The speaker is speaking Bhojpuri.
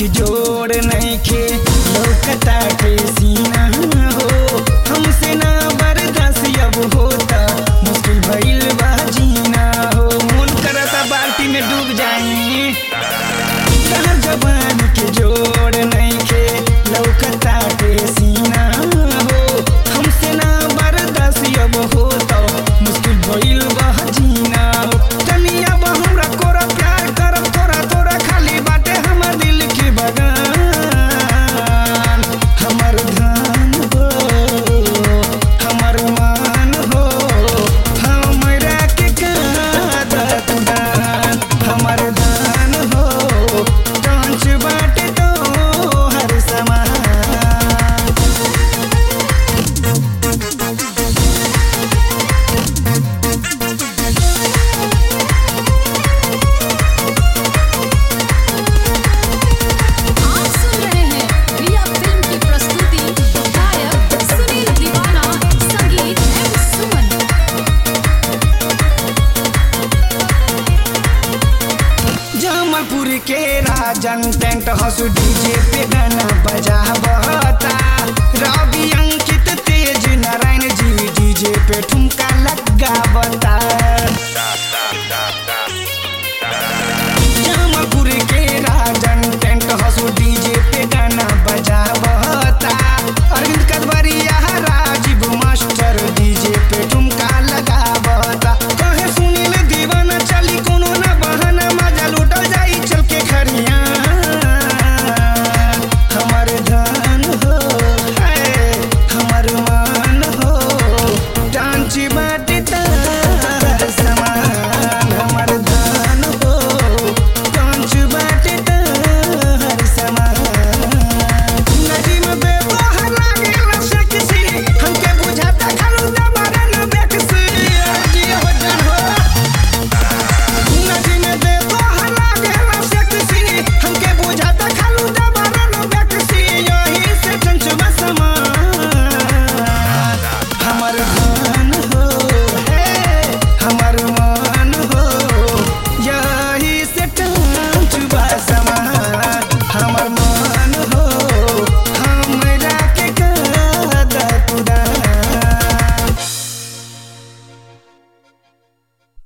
के जोड़ नइखे लौकता के सीना हो हमसे ना बर्दाश्त अब होता मुश्किल भइल बा जीना हो मन करता बाल्टी में डूब जाई कहर जवान के जोड़ नइखे लौकता के सीना हो हमसे ना बर्दाश्त अब होता मुश्किल भइल बा जीना हो तनी अब हमरा कोरा प्यार करब तोरा तोरा खाली बाटे हमर दिल के बगान हमर धान हो हमर मान हो हमरा के कादत दान हमर धान हो कांच बाटे तो हर समान आप सुन रहे हैं रिया फिल्म की प्रस्तुति गायक सुनील दीवाना संगीत एम सुमन जमलपुर के राजन टेंट हाउस डीजे पे गाना बजावता रवि अंकित तेज नारायण जी डीजे पे ठुमका लगावता